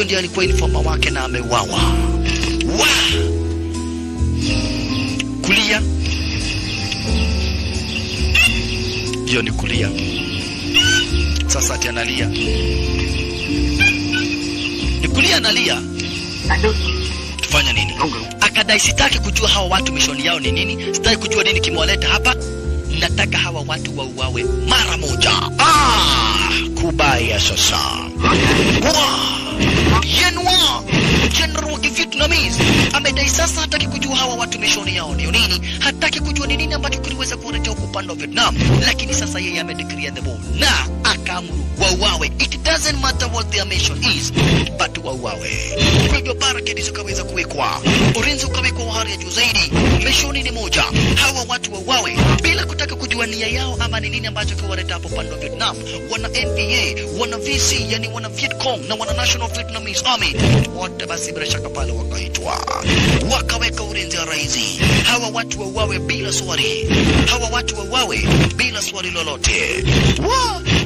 huyo ndiye alikuwa informa wake na ameuawa. Wa kulia, hiyo ni kulia. Sasa ati analia, ni kulia, analia. Tufanya nini? Akadai sitaki kujua hawa watu mishoni yao ni nini, sitaki kujua nini kimewaleta hapa, nataka hawa watu wauawe mara moja. Ah, kubaya sasa. Wa Yenwa General wa Kivietnamese amedai sasa hataki kujua hawa watu mishoni yao ndio nini, hataki kujua ni nini ambacho kiliweza kuwaletea huku upande wa Vietnam, lakini sasa yeye amedeclare the war na akaamuru wauawe. It doesn't matter what their mission is, but wauawe. Kwa hivyo barricade zikaweza kuwekwa, ulinzi ukawekwa wa hali ya juu zaidi. Mishoni ni moja, hawa watu wauawe bila kutaka kujua nia yao ama ni nini ambacho kiwaleta hapo upande wa Vietnam. Wana NVA, wana VC, yani wana Vietcong na wana National Vietnamese Army, wote basi bila shaka pale wakaitwa, wakaweka ulinzi wa raisi. Hawa watu wauawe bila swali, hawa watu wauawe bila swali lolote. Wa